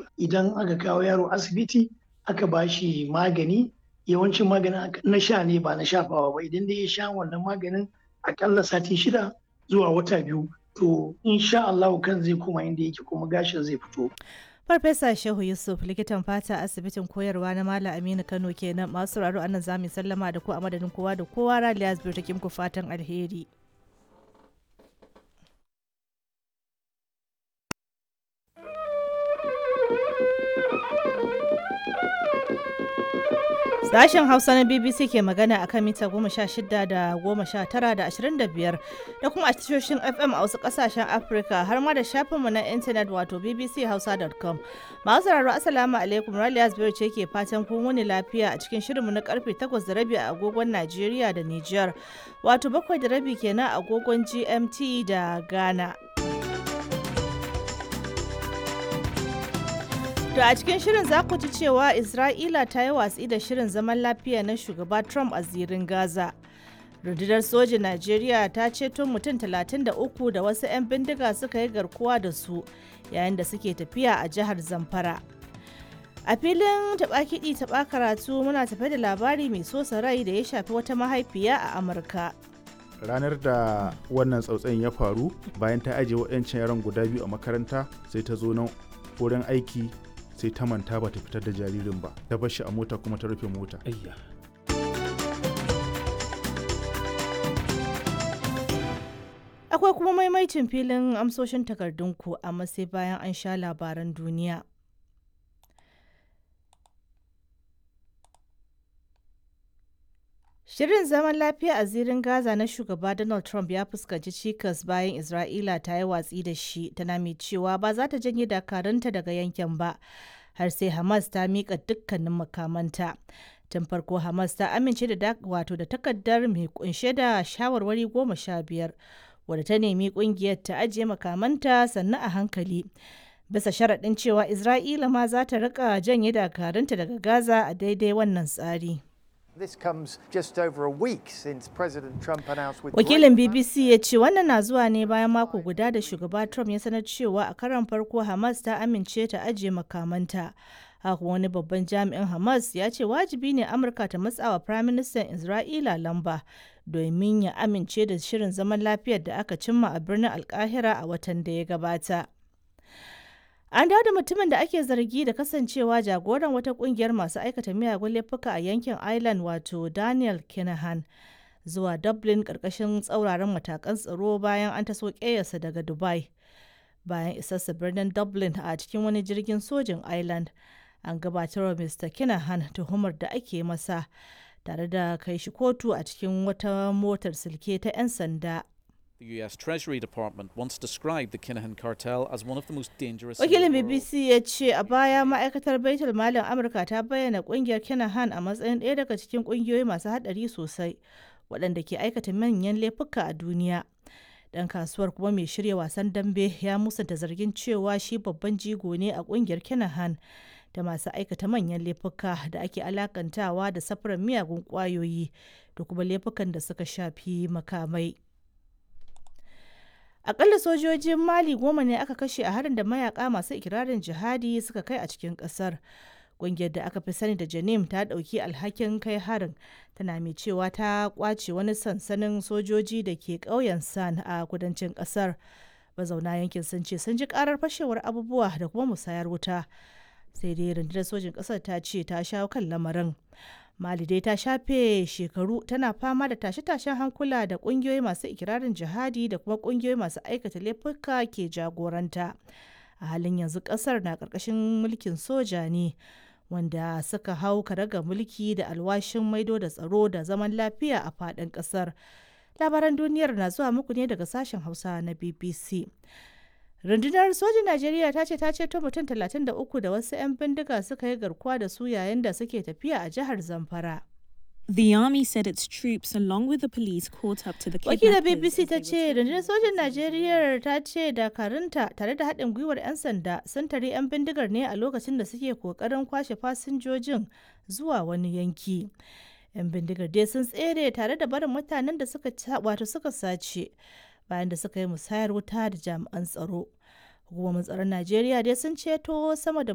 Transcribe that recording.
ba idan aka kawo yaro asibiti aka ba shi magani yawancin maganin na sha ne ba na shafawa ba idan dai ya sha wannan maganin akalla sati shida zuwa wata biyu to insha Allah kan zai koma inda yake kuma gashin zai fito Farfesa Shehu Yusuf likitan fata asibitin koyarwa na Malam Aminu Kano kenan masu raro anan zamu sallama da ku a madadin kowa da kowa Raliya Zubir take muku fatan alheri. Sashen Hausa na BBC ke magana akan mita goma sha shida da goma sha tara da ashirin da biyar da kuma a tashoshin FM a wasu kasashen Afirka har ma da shafinmu na intanet wato bbchausa.com. Masu sauraro Assalamu alaikum Raliya Zubairu ce ke fatan kun wuni lafiya a cikin shirinmu na karfe takwas da rabi a agogon Najeriya da Nijar wato bakwai da rabi kenan a agogon GMT da Ghana. To a cikin shirin za ku ji cewa Isra'ila ta yi watsi da shirin zaman lafiya na shugaba Trump a zirin Gaza. Rundunar sojin Najeriya ta ceto mutum 33 da wasu 'yan bindiga suka yi garkuwa da su yayin da suke tafiya a jihar Zamfara. A filin taɓa kiɗi taɓa karatu muna tafe da labari mai sosa rai da ya shafi wata mahaifiya a Amurka. ranar da wannan tsautsayin ya faru bayan ta ajiye waɗancan yaran guda biyu a makaranta sai ta zo nan wurin aiki sai ta manta ba ta fitar da jaririn ba ta bar shi a mota kuma ta rufe mota Akwai kuma maimaicin filin amsoshin takardunku amma sai bayan an sha labaran duniya. Shirin zaman lafiya a zirin Gaza na shugaba Donald Trump ya fuskanci cikas bayan Isra'ila ta yi watsi da shi tana mai cewa ba za ta janye dakarunta daga yankin ba har sai Hamas ta miƙa dukkanin makamanta. Tun farko Hamas ta amince da wato da takardar mai kunshe da shawarwari goma sha biyar wadda ta nemi kungiyar ta ajiye makamanta sannan a hankali. Bisa sharaɗin cewa Isra'ila ma za ta riƙa janye dakarunta daga Gaza a daidai wannan tsari. This comes just over a week since President Trump announced with Wakilin BBC ya ce wannan na zuwa ne bayan mako guda da shugaba Trump ya sanar cewa a karon farko Hamas ta amince ta ajiye makamanta. Haka wani babban jami'in Hamas ya ce wajibi ne Amurka ta matsawa Firaministan Isra'ila lamba domin ya amince da shirin zaman lafiyar da aka cimma a birnin Alkahira a watan da ya gabata. An dawo da mutumin da ake zargi da kasancewa jagoran wata kungiyar masu aikata miyagun laifuka a yankin Ireland wato Daniel Kinahan zuwa Dublin karkashin tsauraran matakan tsaro bayan an taso ƙeyarsa daga Dubai. Bayan isarsa birnin Dublin a cikin wani jirgin sojin Ireland, an gabatar wa Mr. Kinahan tuhumar da ake masa tare da kai shi kotu a cikin wata motar silke ta 'yan sanda. The US Treasury Department once described the Kinahan cartel as one of the most dangerous. Wakilin BBC ya ce a baya ma'aikatar Baitul Malin Amurka ta bayyana kungiyar Kinahan a matsayin ɗaya daga cikin kungiyoyi masu haɗari sosai waɗanda ke aikata manyan laifuka a duniya. Ɗan kasuwar kuma mai shirya wasan dambe ya musanta zargin cewa shi babban jigo ne a kungiyar Kinahan da masu aikata manyan laifuka da ake alakantawa da safarar miyagun ƙwayoyi da kuma laifukan da suka shafi makamai. Akalla sojojin Mali goma ne aka kashe a harin da mayaka masu ikirarin jihadi suka kai a cikin kasar. Ƙungiyar da aka fi sani da Janim ta ɗauki alhakin kai harin tana mai cewa ta kwace wani sansanin sojoji da ke ƙauyen San a kudancin ƙasar. Mazauna yankin sun ce sun ji ƙarar fashewar abubuwa da kuma musayar wuta. Sai dai rundunar sojin ƙasar ta ce ta shawo kan lamarin. Mali dai ta shafe shekaru tana fama da tashe-tashen hankula da kungiyoyi masu ikirarin jihadi da kuma kungiyoyi masu aikata laifuka ke jagoranta. A halin yanzu kasar na karkashin mulkin soja ne wanda suka hau karaga mulki da alwashin maido da tsaro da zaman lafiya a faɗin ƙasar. Labaran duniyar na zuwa muku ne daga sashen Hausa na BBC. rundunar sojin najeriya ta ce ta ceto mutum 33 da wasu 'yan bindiga suka yi garkuwa da su yayin da suke tafiya a jihar zamfara The army said its troops, along with the police, caught up to the wakilar kidnappers. bbc as ta they ce were rundunar sojin najeriya ta ce dakarunta tare da haɗin gwiwar 'yan sanda sun tare 'yan bindigar ne a lokacin da suke kokarin kwashe fasinjojin zuwa wani yanki 'yan bindigar dai sun tsere tare da barin mutanen da suka wato suka sace bayan da suka yi musayar wuta da jami'an tsaro hukumomin tsaron najeriya dai sun ceto sama da